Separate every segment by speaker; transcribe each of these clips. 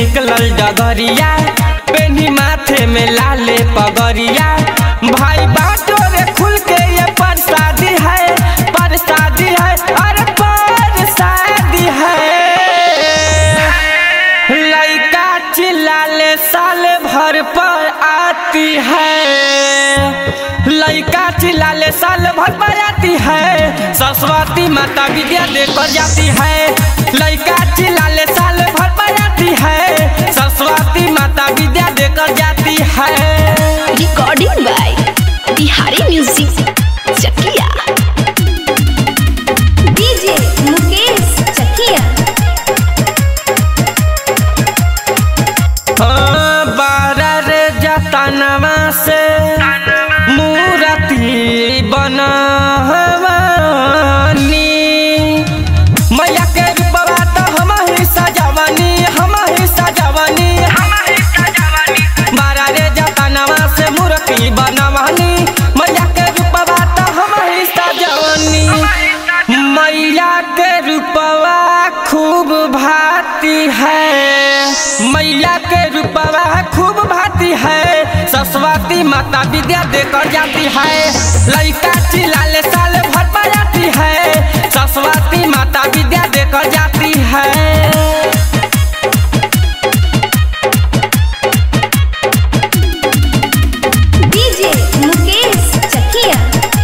Speaker 1: निकलल डगरिया पेनी माथे में लाले पगरिया भाई बाटो रे खुल के ये परसादी है परसादी है अरे परसादी है लइका चिल्लाले साल भर पर आती है लइका चिल्लाले साल भर पर आती है सरस्वती माता विद्या देकर जाती है लइका चिल्लाले साल भर पर आती है सरस्वती माता विद्या देकर जाती है
Speaker 2: recording by Bihari music Chakiya
Speaker 3: DJ Mukesh Chakiya
Speaker 1: हाँ, बारह रे जतनवा से मूर्ति बनवनी मैया के रूपवा तो हम ही सजवनी हम ही सजवनी बारह रे जतनवा से मूर्ति बनवनी मैया के रूपवा तो हम ही सजवनी मैया के रूपवा खूब भाती है मैया के रूपवा खूब भाती है सरस्वती माता विद्या देकर जाती है लड़का चिल्लाले साल भर पर जाती है सरस्वती माता विद्या देकर जाती है
Speaker 3: डीजे मुकेश चकिया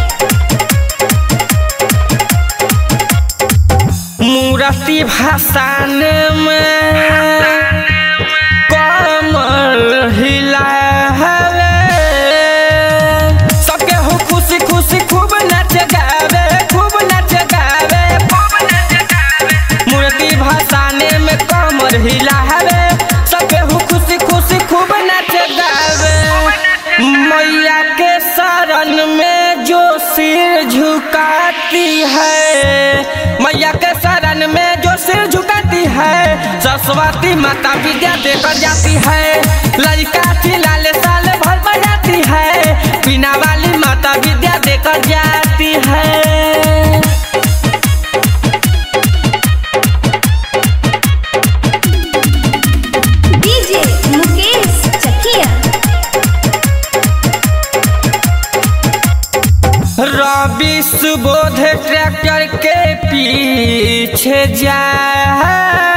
Speaker 1: मूर्ति भाषण में कमर हिला सबके हो खुशी खुशी खूब नच गावे खूब नच गावे मूर्ति भाषण में कमर हिला सबके हो खुशी खुशी खूब नच गावे मैया के शरण में जो सिर झुकाती है मैया के शरण में जो सिर झुकाती है सरस्वती माता विद्या देकर जाती है लड़का चिल्लाले साल भर बजाती है पीना वाली माता विद्या देकर जाती है
Speaker 3: डीजे मुकेश चकिया
Speaker 1: रवि सुबोध ट्रैक्टर के पीछे जाए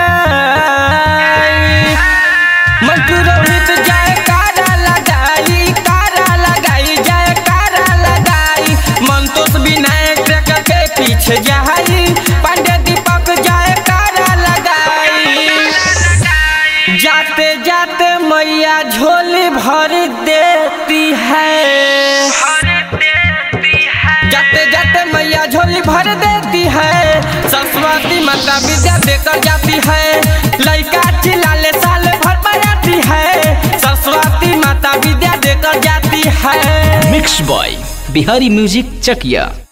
Speaker 1: मंटू रोहित जाए कारा लगाई कारा लगाई जाए कारा लगाई मंतोष विनायक ट्रैक्टर के पीछे जाई पांडे दीपक जाए कारा लगाई जाते जाते मैया झोली भर देती है जाते जाते मैया झोली भर देती है सरस्वती माता विद्या देकर जाती है लड़का चिल्लाले साल भर पर आती है सरस्वती माता विद्या देकर जाती है
Speaker 4: mix by Bihari music Chakiya